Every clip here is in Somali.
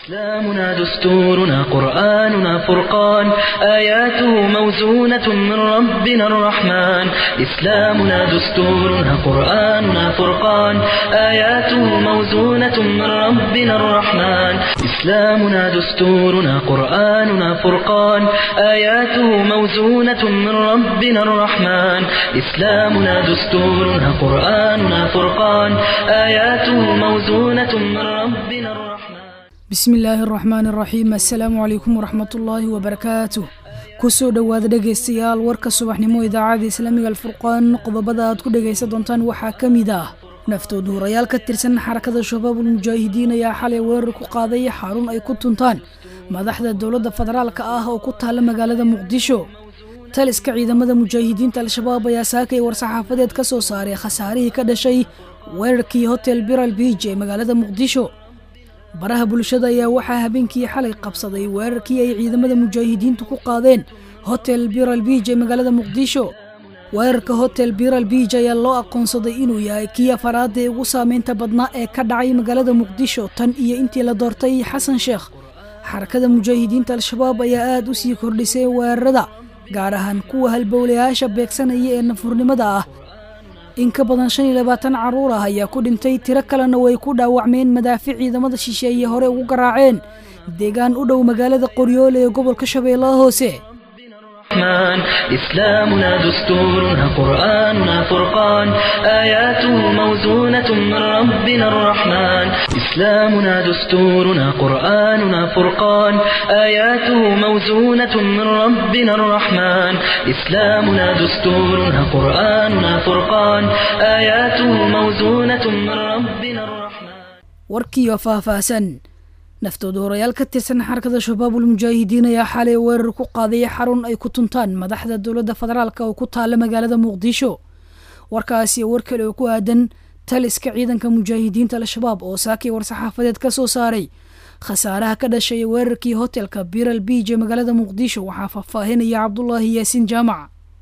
إسلامنا دستورنا قرآننا فرقان آياته موزونة من ربنا الرحمن إسلامنا دستورنا قرآننا فرقان آياته موزونة من ربنا الرحمن إسلامنا دستورنا قرآننا فرقان آياته موزونة من ربنا الرحمن إسلامنا دستورنا قرآننا فرقان آياته موزونة من ربنا الرحمن bismi illaahi araxmaan araxiim assalaamu calaykum waraxmatullaahi wabarakaatuh kusoo dhowaada dhegaystayaal warka subaxnimo idaacada islaamiga alfurqaan qodobada aad ku dhegaysan doontaan waxaa ka mid ah naftood huurayaal ka tirsan xarakada shabaabul mujaahidiin ayaa xalay weerar ku qaaday xarun ay ku tuntaan madaxda dowladda federaalka ah oo ku taalla magaalada muqdisho taliska ciidamada mujaahidiinta al-shabaab ayaa saakay war-saxaafadeed ka soo saaray khasaarihii ka dhashay weerarkii hotel biral biij ee magaalada muqdisho baraha bulshada ayaa waxaa habeenkii xalay qabsaday weerarkii ay ciidamada mujaahidiintu ku qaadeen hotel biral biij ee magaalada muqdisho weerarka hotel biral biij ayaa loo aqoonsaday inuu yahay kii afaraada ee ugu saameynta badnaa ee ka dhacay magaalada muqdisho tan iyo intii la doortay xasan sheekh xarakada mujaahidiinta al-shabaab ayaa aad u sii kordhisay weerarada gaar ahaan kuwa halbowlayaasha beegsanaya ee nafurnimada ah in ka badan shan iyo labaatan carruur ah ayaa ku dhintay tiro kalena way ku dhaawacmeen madaafic ciidamada shisheeye hore ugu garaaceen deegaan u dhow magaalada qoryoole ee gobolka shabeellaha hoose الرحمن إسلامنا دستورنا قرآننا فرقان آياته موزونة من ربنا الرحمن إسلامنا دستورنا قرآننا فرقان آياته موزونة من ربنا الرحمن إسلامنا دستورنا قرآننا فرقان آياته موزونة من ربنا الرحمن warkiiyo faahfaahsan naftooda horayaal ka tirsan xarakada shabaabul mujaahidiin ayaa xalay weerar ku qaaday xarun ay ku tuntaan madaxda dowladda federaalk oo ku taalla magaalada muqdisho warkaasi war kale oo ku aadan taliska ciidanka mujaahidiinta al-shabaab oo saakay war-saxaafadeed ka soo saaray khasaaraha ka dhashay weerarkii hotelka biral biij ee magaalada muqdisho waxaa faahfaahinaya cabdulaahi yaasiin jaamac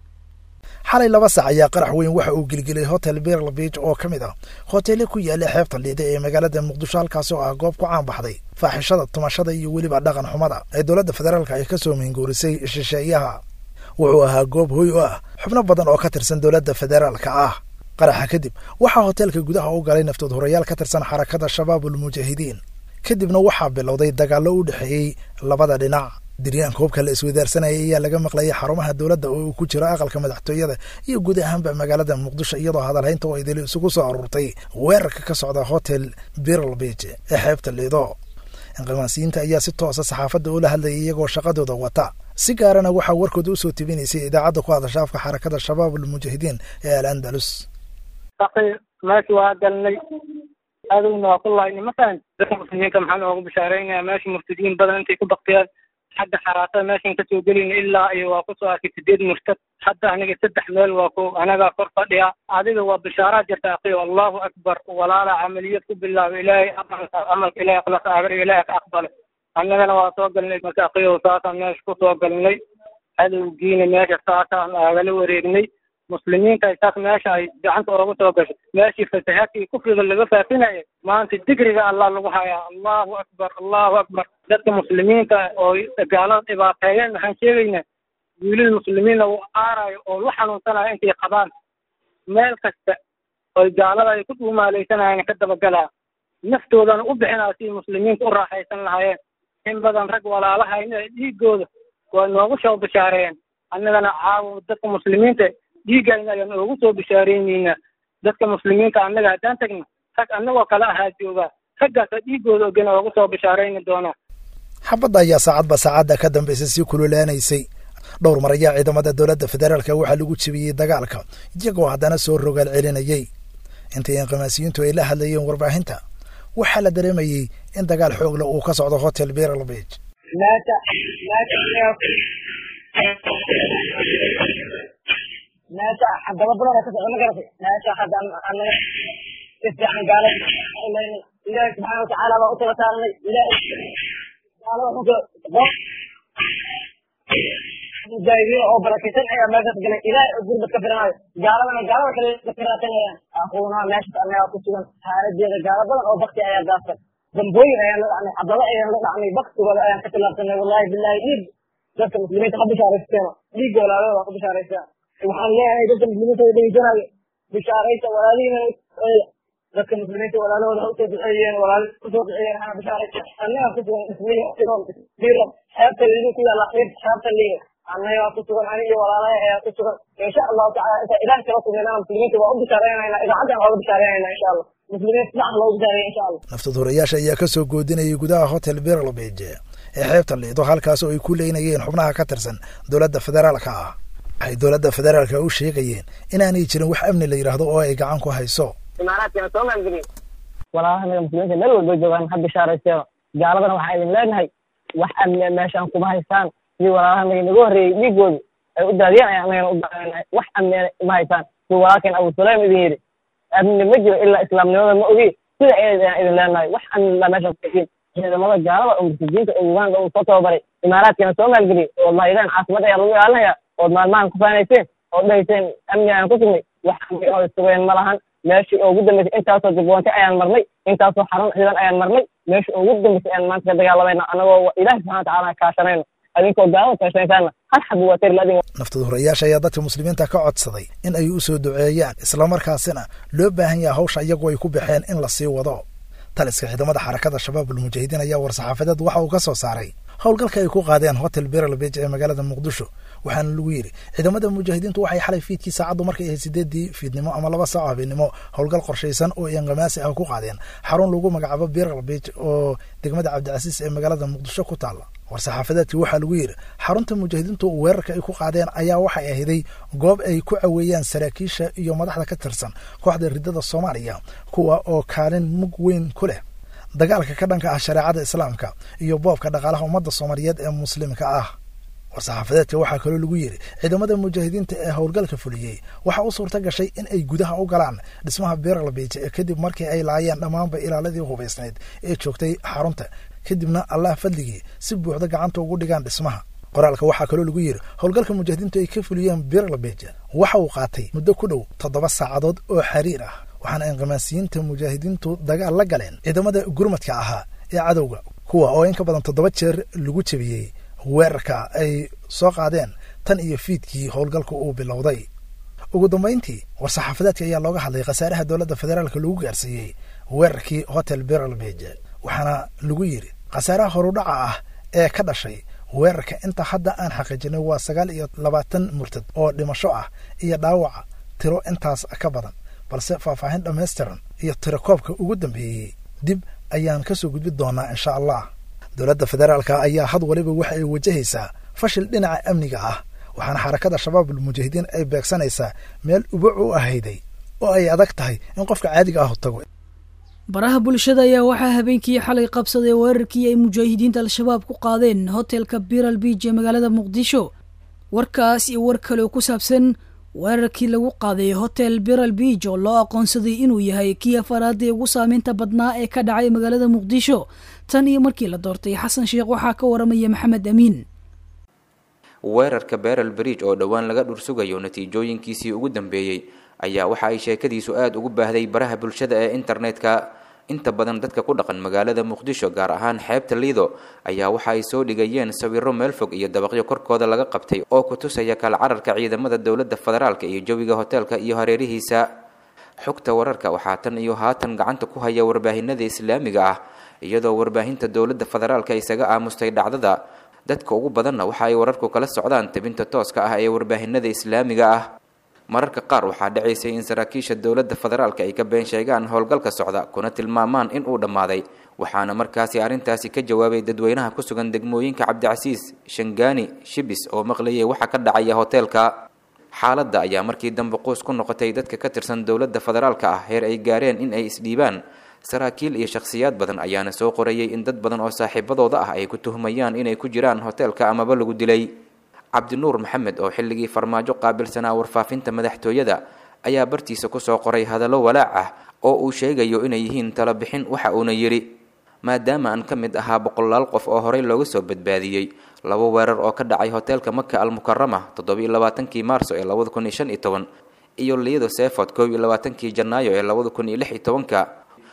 xalay laba sac ayaa qarax weyn waxa uu gelgelay hotel birl biij oo ka mid ah hoteele ku yaala xeebta liida ee magaalada muqdisho halkaas oo ah goob ku caan baxday faaxishada tumashada iyo weliba dhaqan xumada ee dowladda federaalka ay ka soo mingoorisay shisheeyaha wuxuu ahaa goob hoy u ah xubno badan oo ka tirsan dowladda federaalka ah qaraxa kadib waxaa hoteelka gudaha u galay naftood horayaal ka tirsan xarakada shabaabul mujaahidiin kadibna waxaa bilowday dagaallo u dhexeeyey labada dhinac diryaanka hubka la iswadaarsanaya ayaa laga maqlayay xarumaha dowladda oo uu ku jiro aqalka madaxtooyada iyo guud ahaanba magaalada muqdisho iyadoo hadalhaynta oo idili isugu soo aruurtay weerarka ka socda hotel biral biij ee xeebta liido inqimaasiyiinta ayaa si toosa saxaafadda ula hadlayay iyagoo shaqadooda wata si gaarana waxaa warkooda usoo tebinaysay idaacadda ku hadasha afka xarakada shabaabul mujaahidiin ee al andalus meesha waa galnay adowna waa ku laayna masalan dadka muslimiinta maxaa noogu bishaareynaya meesha murtadiin badan intay ku baktiyaan xagga xaraasada meeshan kasoo gelayna ilaa iyo waa kusoo arkay sideed murtad hadda aniga saddex meel waa ku anagaa kor fadhiya adiga waa bishaaraa jirta aqiyo allahu akbar walaala camaliyad ku bilaaba ilaahay camalka ilahay akhlaaq agar ilaahay ka aqbale annagana waa soo galnay marka aqiyo saasaan meesha kusoo galnay cadowgiina meesha saasaan aagala wareegnay muslimiinta ay saas meesha ay gacanta oogu soo gashay meeshii fasahaadkii kufriga laga faafinaya maanta digriga allah lagu hayaa allahu akbar allahu akbar dadka muslimiinta oo gaalada dhibaateeyeen waxaan sheegaynaa wiilal muslimiina uu aarayo oo la xanuunsanayo intay qabaan meel kasta oy gaalada ay ku dhuumaalaysanayeen ka dabagalaa naftoodana u bixinaa si muslimiinta u raaxaysan lahaayeen in badan rag walaalahayna dhiigooda waa noogu soo bishaareeyeen annagana caawa dadka muslimiinta dhiigayna ayaan oogu soo bishaareyneyna dadka muslimiinta annaga haddaan tagna rag annagoo kale ahaa joogaa raggaasa dhiigooda ogana oogu soo bishaareyni doonaa xabadda ayaa saacadba saacadda ka dambaysa sii kululaanaysay dhowr mar ayaa ciidamada dowladda federaalka waxaa lagu jebiyey dagaalka iyagoo haddana soo rogaal celinayay intii inqimaasiyiintu ay la hadlayeen warbaahinta waxaa la dareemayey in dagaal xoogle uu ka socdo hotel biral biij meesha hadaba badan ka socdo ma garatay meesha hadda anaga si fiican gaala ilaahi subxaana watacaala baa u tala saaranay ilaahi gaalada xunka mujaahidiin oo barakaysan ayaa meeshaas galay ilaahay oo gurbad ka firanayo gaaladana gaalada kale ka firaasanayaan aquuna meeshas annagaa ku sugan xaaladeeda gaalo badan oo bakti ayaa daafsan dambooyin ayaan la dhacnay xabado ayaan la dhacnay baktigooda ayaan ka tilaabsanay wallahi billahi dhiig dadka muslimiinta ha bishaaraysteeno dhiigga walaalada waa ku bishaaraystaa waxaan leeyahay dadka muslimiinta way dhegeysanaayo bishaaraysta walaalihiina dadka muslimiinta walaalahooda ha usoo duceeyeen walaal usoo duceeyeen hana bishaaraysta annaga ku sugan ismiiro biro xeebta liidu ku yaalla xiir xeebta liiga annaga ku sugan ani iyo walaalaha ayaa ku sugan insha allahu tacala inta ilaah kala sugnayna muslimiinta waa u bishaareynayna idaacaddan waa u bishaareynayna insha allah muslimiinta sidax loogu bishaareeya insha allah naftaduurayaasha ayaa ka soo goodinayay gudaha hotel berlbege ee xeebta liido halkaas oo ay ku leynayeen xubnaha ka tirsan dowladda federaalka ah waxay dowladda federaalka u sheegayeen inaanay jirin wax amni la yidhaahdo oo ay gacan ku hayso imaaraadkana soo maalgeliyo walaalaha muslimiinta meel walba joogaan ha bishaaraysteeno gaaladana waxaan idin leenahay wax amni meeshaan kuma haystaan sidii walaalaha naga naga horreeyey dhiigoodu ay u daadiyeen ayaan anagana u daadeenahay wax amni ma haystaan sidii walaalkeen abu sulaym idin yidhi amni ma jiro ilaa islaamnimada ma ogi sida ayaan idin leenahay wax amni la meeshaan kuhayin ciidamada gaalada oo murtajiinta oo uganda uu soo tababaray imaaraadkana soo maalgeliyey oo lahaydeen caasimada ayaa lagu ilaalinaya ood maalmahan ku faanayseen oo dhahayseen amni ayaan ku sugnay wax amni oo sugeen ma lahan meeshii ugu dambeysay intaasoo dibwante ayaan marnay intaasoo xarun ciidan ayaan marnay meeshii ugu dambeysay ayaan maanta ka dagaalamayna anagoo ilahi subxana watacaala kaashanayno adinkoo gaalada kaashanaysaana hal xabi waa tari laadin naftaduurayaasha ayaa dadka muslimiinta ka codsaday in ay u soo duceeyaan islamarkaasina loo baahan yaha hawsha iyagu ay ku baxeen in la sii wado taliska ciidamada xarakada shabaabul mujaahidiin ayaa war-saxaafadeed waxa uu ka soo saaray howlgalka ay ku qaadeen hotel berlbege ee magaalada muqdisho waxaana lagu yidhi ciidamada mujaahidiintu waxay xalay fiidkii saacaddu markay ahayd sideedii fiidnimo ama laba saaco habeenimo howlgal qorshaysan oo inqamaasi ah ku qaadeen xarun lagu magacaabo berlbege oo degmada cabdicasiis ee magaalada muqdisho ku taalla war-saxaafadeedkii waxaa lagu yidhi xarunta mujaahidiintu weerarka ay ku qaadeen ayaa waxay ahiday goob ay ku caweeyaan saraakiisha iyo madaxda ka tirsan kooxda ridada soomaaliya kuwa oo kaalin mug weyn ku leh dagaalka ka dhanka ah shareecada islaamka iyo boobka dhaqaalaha ummadda soomaaliyeed ee muslimka ah war-saxaafadeedka waxaa kaloo lagu yidhi ciidamada mujaahidiinta ee howlgalka fuliyey waxaa u suurta gashay in ay gudaha u galaan dhismaha berlbege ee kadib markii ay laayeen dhammaanba ilaaladii hubaysnayd ee joogtay xarunta kadibna allah fadligii si buuxda gacanta ugu dhigaan dhismaha qoraalka waxaa kaloo lagu yidhi howlgalka mujaahidiintu ay ka fuliyeen berlbege waxa uu qaatay muddo ku dhow toddoba saacadood oo xiriir ah waxaana inqamaasiyiinta mujaahidiintu dagaal la galeen ciidamada gurmadka ahaa ee cadowga kuwa oo in ka badan toddoba jeer lagu jebiyey weerarka ay soo qaadeen tan iyo fiidkii howlgalka uu bilowday ugu dambayntii war-saxaafadeedka ayaa looga hadlay khasaaraha dowladda federaalka lagu gaarsiiyey weerarkii hotel berlbege waxaana lagu yidhi khasaaraha horudhaca ah ee ka dhashay weerarka inta hadda aan xaqiijinay waa sagaal iyo labaatan murtad oo dhimasho ah iyo dhaawaca tiro intaas ka badan balse faahfaahin dhammaystiran iyo tirakoobka ugu dambeeyey dib ayaan ka soo gudbi doonaa insha allah dowladda federaalka ayaa had waliba waxa ay wajahaysaa fashil dhinaca amniga ah waxaana xarakada shabaabul mujaahidiin ay beegsanaysaa meel ubac u ahayday oo ay adag tahay in qofka caadiga ah tago baraha bulshada ayaa waxaa habeenkii xalay qabsaday weerarkii ay mujaahidiinta al-shabaab ku qaadeen hotelka biral beach ee magaalada muqdisho warkaas iyo war kale oo ku saabsan weerarkii lagu qaaday hotel biral beach oo loo aqoonsaday inuu yahay kii afaraadii ugu saameynta badnaa ee ka dhacay magaalada muqdisho tan iyo markii la doortay xasan sheekh waxaa ka waramaya maxamed amiin weerarka beral bridge oo dhowaan laga dhursugayo natiijooyinkiisii ugu dambeeyey ayaa waxa ay sheekadiisu aada ugu baahday baraha bulshada ee internetka inta badan dadka ku dhaqan magaalada muqdisho gaar ahaan xeebta liido ayaa waxa ay soo dhigayeen sawiro meel fog iyo dabaqyo korkooda laga qabtay oo ku tusaya kala cararka ciidamada dowladda federaalka iyo jawiga hoteelka iyo hareerihiisa xogta wararka waxaa tan iyo haatan gacanta ku haya warbaahinada islaamiga ah iyadoo warbaahinta dowladda federaalka isaga aamustay dhacdada dadka ugu badanna waxa ay wararku kala socdaan tabinta tooska ah ee warbaahinada islaamiga ah mararka qaar waxaa dhacaysay in saraakiisha dowladda federaalka ay ka been sheegaan howlgalka socda kuna tilmaamaan in uu dhammaaday waxaana markaasi arrintaasi ka jawaabay dadweynaha ku sugan degmooyinka cabdicasiis shangaani shibis oo maqlayay waxa ka dhacaya hoteelka xaaladda ayaa markii dambe quus ku noqotay dadka ka tirsan dowladda federaalka ah heer ay gaareen in ay isdhiibaan saraakiil iyo shakhsiyaad badan ayaana soo qorayay in dad badan oo saaxiibadooda ah ay ku tuhmayaan inay ku jiraan hoteelka amaba lagu dilay cabdinuur maxamed oo xilligii farmaajo qaabilsanaa warfaafinta madaxtooyada ayaa bartiisa kusoo qoray hadallo walaac ah oo uu sheegayo inay yihiin talabixin waxa uuna yidhi maadaama aan ka mid ahaa boqolaal qof oo horey looga soo badbaadiyey laba weerar oo ka dhacay hoteelka maka almukarama toddobiiyo labaatankii maarso ee labada kun iyo shan iyo toban iyo liido seeford koob iyo labaatankii janaayo ee labada kun iyo lix iyo tobanka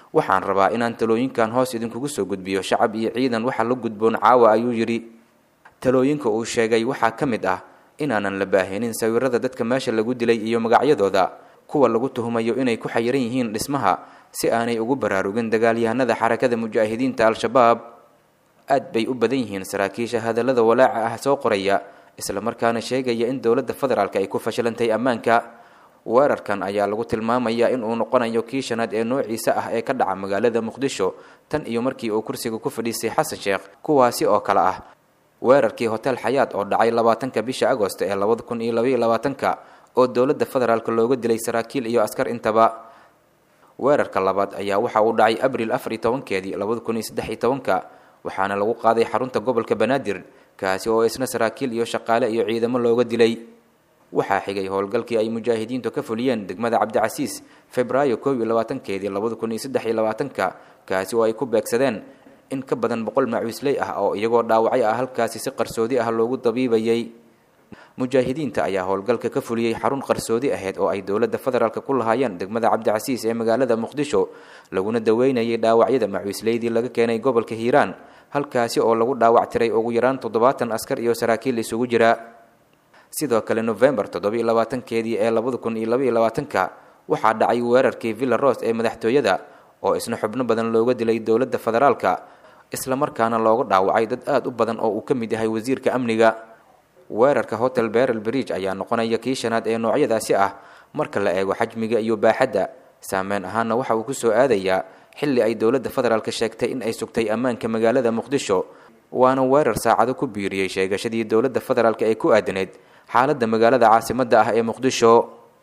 waxaan rabaa inaan talooyinkan hoos idinkugu soo gudbiyo shacab iyo ciidan waxa la gudboon caawa ayuu yidhi talooyinka uu sheegay waxaa ka mid ah inaanan la baahinin sawirada dadka meesha lagu dilay iyo magacyadooda kuwa lagu tuhumayo inay ku xayiran yihiin dhismaha si aanay ugu baraarugin dagaalyahanada xarakada mujaahidiinta al-shabaab aad bay u badan yihiin saraakiisha hadallada walaaca ah soo qoraya islamarkaana sheegaya in dowladda federaalk ay ku fashilantay ammaanka weerarkan ayaa lagu tilmaamayaa in uu noqonayo kii shanaad ee noociisa ah ee ka dhaca magaalada muqdisho tan iyo markii uu kursiga ku fadhiistay xasan sheekh kuwaasi oo kale ah weerarkii hotel xayaad oo dhacay labaatanka bisha agost ee labada kun iyo labaiyo labaatanka oo dowladda federaalk looga dilay saraakiil iyo askar intaba weerarka labaad ayaa waxa uu dhacay abril afar iyo tobankeedii labada kun iyo saddex iyo tobanka waxaana lagu qaaday xarunta gobolka banaadir kaasi oo isna saraakiil iyo shaqaale iyo ciidamo looga dilay waxaa xigay howlgalkii ay mujaahidiintu ka fuliyeen degmada cabdicasiis febraayo koob iyo labaatankeedii labada kun iyo saddex iyo labaatanka kaasi oo ay ku beegsadeen in ka badan boqol macuusley ah oo iyagoo dhaawacyo ah halkaasi si qarsoodi ah loogu dabiibayay mujaahidiinta ayaa howlgalka ka fuliyey xarun qarsoodi ahayd oo ay dowladda federaalk ku lahaayeen degmada cabdicasiis ee magaalada muqdisho laguna daweynayay dhaawacyada macuusleydii laga keenay gobolka hiiraan halkaasi oo lagu dhaawac tiray ugu yaraan toddobaatan askar iyo saraakiil isugu jira sidoo kale novembar toddobiiyo labaatankeedii ee labada kun iyo labaiyo labaatanka waxaa dhacay weerarkii villa ros ee madaxtooyada oo isna xubno badan looga dilay dowladda federaalka islamarkaana looga dhaawacay dad aada u badan oo uu ka mid yahay wasiirka amniga weerarka hotel berel bridge ayaa noqonaya kii shanaad ee noocyadaasi ah marka la eego xajmiga iyo baaxadda saameyn ahaanna waxa uu kusoo aadayaa xilli ay dowladda federaalk sheegtay in ay sugtay ammaanka magaalada muqdisho waana weerar saacado ku biiriyey sheegashadii dowladda federaalk ee ku aadaneyd xaaladda magaalada caasimadda ah ee muqdisho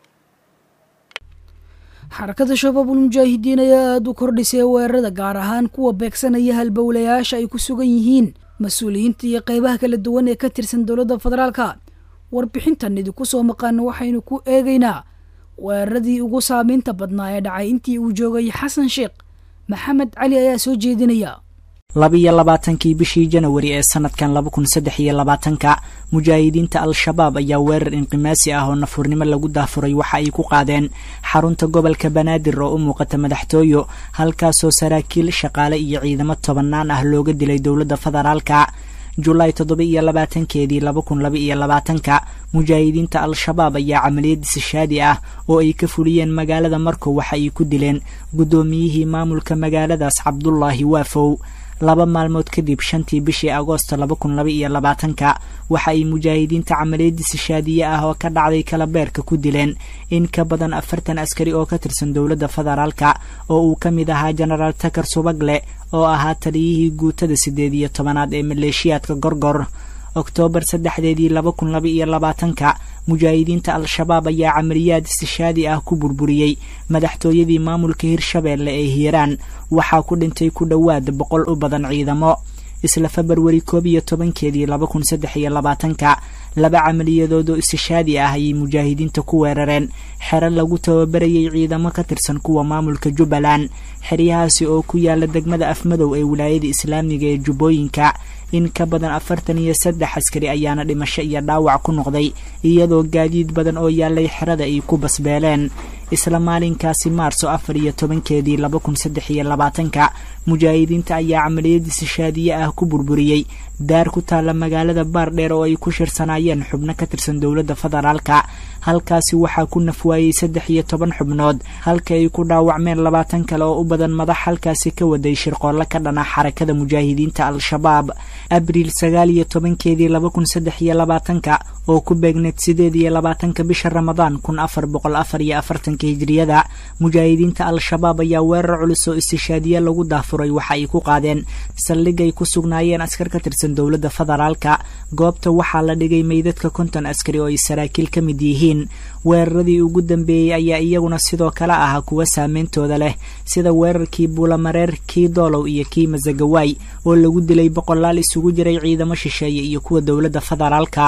xarakada shabaabul mujaahidiin ayaa aada u kordhisay weerarada gaar ahaan kuwa beegsanaya halbowlayaasha ay ku sugan yihiin mas-uuliyiinta iyo qeybaha kala duwan ee ka tirsan dowladda federaalka warbixintan idinku soo maqaana waxaynu ku eegaynaa weeraradii ugu saameynta badnaa ee dhacay intii uu joogay xasan sheekh maxamed cali ayaa soo jeedinaya labiyo labaatankii bishii janawari ee sanadkan laba kun saddex iyo labaatanka mujaahidiinta al-shabaab ayaa weerar inqimaasi ah oo nafurnimo lagu daafuray waxa ay ku qaadeen xarunta gobolka banaadir oo u muuqata madaxtooyo halkaasoo saraakiil shaqaale iyo ciidamo tobanaan ah looga dilay dowladda federaalka julaay toddoba iyo labaatankeedii laba kun laba iyo labaatanka mujaahidiinta al-shabaab ayaa camaliyad disashaadi ah oo ay ka fuliyeen magaalada markow waxa ay ku dileen guddoomiyihii maamulka magaaladaas cabdulaahi waafow laba maalmood kadib shantii bishii agoosto laba kun laba iyo labaatanka waxa ay mujaahidiinta camaliyadii sishaadiye ah oo ka dhacday kalabeerka ku dileen in ka badan afartan askari oo ka tirsan dowladda federaalka oo uu ka mid ahaa jenaraal takar subagle oo ahaa taliyihii guutada siddeed iyo tobanaad ee maleeshiyaadka gorgor oktoobar saddexdeedii laba kun laba iyo labaatanka mujaahidiinta al-shabaab ayaa camaliyaad istishaadi ah ku burburiyey madaxtooyadii maamulka hirshabeelle ee hiiraan waxaa ku dhintay ku dhowaad boqol u badan ciidamo isla februari koob iyo tobankeedii laba kun saddex iyo labaatanka laba camaliyadood oo istishaadi ah ayay mujaahidiinta ku weerareen xero lagu tababarayay ciidamo ka tirsan kuwa maamulka jubbaland xeryahaasi oo ku yaala degmada afmadow ee wilaayada islaamiga ee jubbooyinka in ka badan afartan iyo saddex askari ayaana dhimasho iyo dhaawac ku noqday iyadoo gaadiid badan oo yaalay xerada ay ku basbeeleen isla maalinkaasi maarso afar iyo tobankeedii laba kun saddex iyo labaatanka mujaahidiinta ayaa camaliyadii sishaadiye ah ku burburiyey daar ku taalla magaalada baardheer oo ay ku shirsanaayeen xubno ka tirsan dowladda federaalka halkaasi waxaa ku nafwaayey saddex iyo toban xubnood halka ay ku dhaawacmeen labaatan kale oo u badan madax halkaasi ka waday shirqoolle ka dhana xarakada mujaahidiinta al-shabaab abriil sagaal iyo tobankeedii laba kun saddex iyo labaatanka oo ku beegneed sideed iyo labaatanka bisha ramadaan kun afar boqol afar iyo afartanka hijriyada mujaahidiinta al-shabaab ayaa weerar culus oo istishaadiye lagu daafuray waxa ay ku qaadeen saldhigay ku sugnaayeen askar ka tirsan dowladda federaalka goobta waxaa la dhigay meydadka konton askari oo ay saraakiil ka mid yihiin weeraradii ugu dambeeyey ayaa iyaguna sidoo kale ahaa kuwa saameyntooda leh sida weerarkii buulamareer kii doolow iyo kii masagawaay oo lagu dilay boqolaal isugu jiray ciidamo shisheeye iyo kuwa dowladda federaalka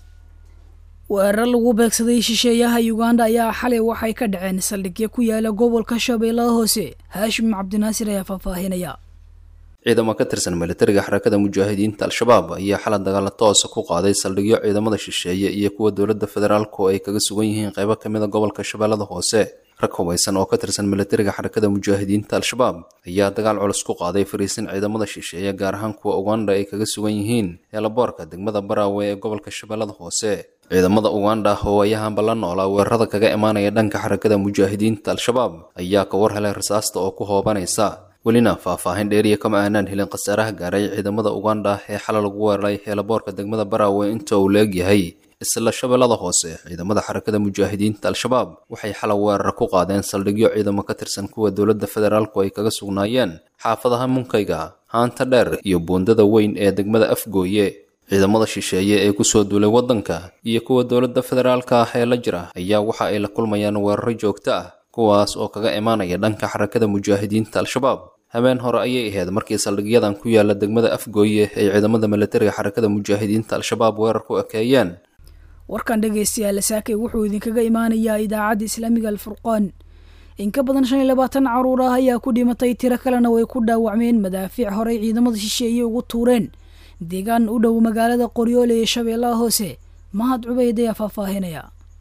weerar lagu beegsaday shisheeyaha uganda ayaa xalay waxay ka dhaceen saldhigyo ku yaala gobolka shabeellaha hoose haashim cabdinaasir ayaa faahfaahinaya ciidamo ka tirsan militariga xarakada mujaahidiinta al-shabaab ayaa xalay dagaalo toosa ku qaaday saldhigyo ciidamada shisheeye iyo kuwa dowladda federaalku ay kaga sugan yihiin qeybo ka mida gobolka shabeellada hoose rag hubaysan oo ka tirsan militariga xarakada mujaahidiinta al-shabaab ayaa dagaal culus ku qaaday fariisin ciidamada shisheeye gaar ahaan kuwa uganda ay kaga sugan yihiin eelaboorka degmada baraawe ee gobolka shabeellada hoose ciidamada uganda oo ayahanba la noolaa weerarada kaga imaanaya dhanka xarakada mujaahidiinta al-shabaab ayaa ka war helay rasaasta oo ku hoobanaysa welina faahfaahin dheeriya kama aanaan helin khasaaraha gaaray ciidamada uganda ee xalay lagu weeraray eelaboorka degmada baraawe inta uu leegyahay isla shabeellada hoose ciidamada xarakada mujaahidiinta al-shabaab waxay xalay weerar ku qaadeen saldhigyo ciidamo ka tirsan kuwa dowladda federaalku ay kaga sugnaayeen xaafadaha munkayga haanta dheer iyo buundada weyn ee degmada afgooye ciidamada shisheeye ee kusoo duulay waddanka iyo kuwa dowladda federaalka ah ee la jira ayaa waxa ay la kulmayaan weeraro joogto ah kuwaas oo kaga imaanaya dhanka xarakada mujaahidiinta al-shabaab habeen hore ayay ahayd markii saldhigyadan ku yaala degmada afgooye ay ciidamada militariga xarakada mujaahidiinta al-shabaab weerar ku ekeeyeen warkan dhegaystayaal saakay wuxuu idinkaga imaanayaa idaacadda islaamiga alfurqaan in ka badan shan iyo labaatan caruur ah ayaa ku dhimatay tiro kalena way ku dhaawacmeen madaafiic horey ciidamada shisheeye ugu tuureen deegaan u dhow magaalada qoryoole ee shabeellaha hoose mahad cubeyd ayaa faahfaahinaya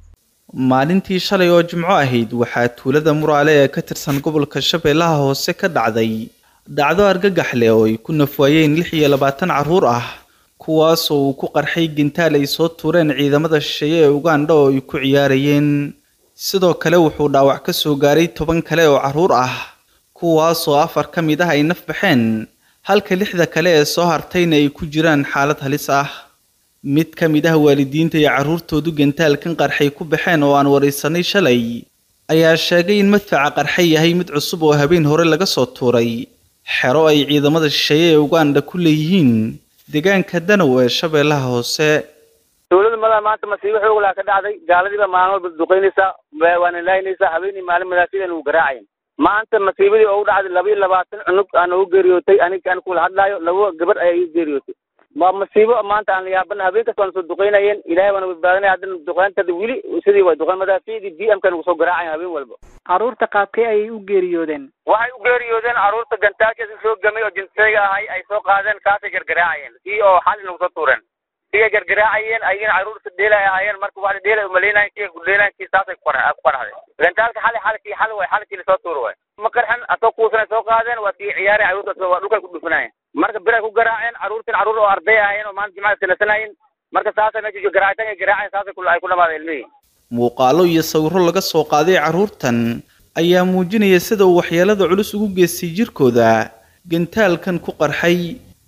maalintii shalay oo jimco ahayd waxaa tuulada muraale ee ka tirsan gobolka shabeellaha hoose ka dhacday dhacdo argagax leh oo ay ku nafwaayeen lix iyo labaatan carruur ah kuwaasoo uu ku qarxay gintaal ay soo tuureen ciidamada shisheeye ee ugandha oo ay ku ciyaarayeen sidoo kale wuxuu dhaawac ka soo gaaray toban kale oo carruur ah kuwaasoo afar ka mid ah ay naf baxeen halka lixda kale ee soo hartayna ay ku jiraan xaalad halis ah mid ka mid ah waalidiinta iyo carruurtoodu gantaalkan qarxay ku baxeen oo aan waraysanay shalay ayaa sheegay in madfaca qarxay yahay mid cusub oo habeen hore laga soo tuuray xero ay ciidamada shisheeye ee uganda ku leeyihiin deegaanka danow ee shabeellaha hoose dowladda madaha maanta masiibo xoog laa ka dhacday gaaladiiba maalin walba duqaynaysaa waana laaynaysaa habeenii maalin madaafidan uu garaacayn maanta masiibadii oo u dhacday laba iyo labaatan cunug aan ugu geeriyootay aniga aan kula hadlaayo laba gabar ayaa igu geeriyootay waa masiibo maanta aan la yaabana habeen kasta waana soo duqaynayeen ilahay waana badbaadinaya haddana duqayntada weli sidii way duqayn madaaficdii b m ka nagu soo garaacayan habeen walba carruurta qaabkee ayay u geeriyoodeen waxay u geeriyoodeen carruurta gantaashaasi soo gamay oo jinsayga ahay ay soo qaadeen kaasay gargaraacayeen kii oo xali nagu soo tuureen kii gargaraacayeen ayagana carruurta dheelay ahaayeen marka wax dheelay umaleynayen kii kudheelayen kii saasay ku qaraxday gantaalka xali xalkii xali way xalkii lasoo tuuro way ma qarxan asoo kuusanay soo qaadeen waa kii ciyaareen carruurta waa dhulkay ku dhufanayeen marka biray ku garaaceen carruurtan carruur oo arday ahaayeen oo maanta jimcada sanasanayeen marka saasay meesha garaacitaan ay garaaceen saasay ay ku dhamaadeen ilmihii muuqaalo iyo sawirro laga soo qaaday carruurtan ayaa muujinaya sida uu waxyeelada culus ugu geystay jirkooda gantaalkan ku qarxay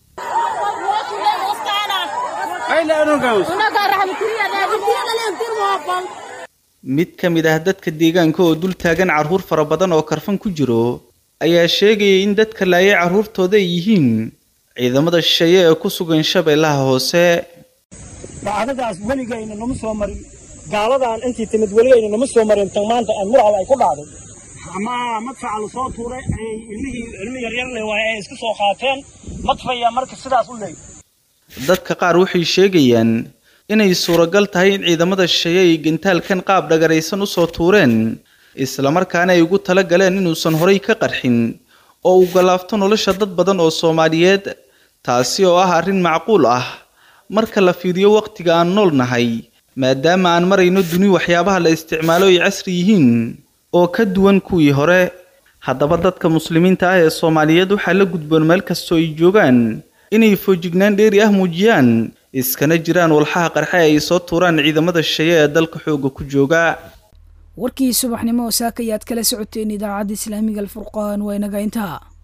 mid ka mid ah dadka deegaanka oo dul taagan carruur fara badan oo karfan ku jiro ayaa sheegaya in dadka laayay carruurtooda ay yihiin ciidamada shisheeye ee ku sugan shabeellaha hoose dhacdadaas weligayna nama soo marin gaaladan intii timid weligayna nama soo marin tan maanta aan mural ay ku dhacday ama madfaca la soo tuuray ay ilmihii ilmi yaryar le waaye ay iska soo qaateen madfaya marka sidaas u leey dadka qaar waxay sheegayaan inay suuragal tahay in ciidamada shisheeye ay gantaalkan qaab dhagaraysan u soo tuureen islamarkaana ay ugu tala galeen inuusan horay ka qarxin oo uu galaafto nolosha dad badan oo soomaaliyeed taasi oo ah arrin macquul ah marka la fiiriyo wakhtiga aan nool nahay maadaama aan marayno duni waxyaabaha la isticmaalo ay casri yihiin oo ka duwan kuwii hore haddaba dadka muslimiinta ah ee soomaaliyeed waxaa la gudboon meel kastoo ay joogaan inay foojignaan dheeri ah muujiyaan iskana jiraan walxaha qarxe ay soo tuuraan ciidamada shisheeye ee dalka xooga ku jooga warkii subaxnimo oo saaka ayaad kala socoteen idaacadda islaamiga alfurqaan waa inaga intaa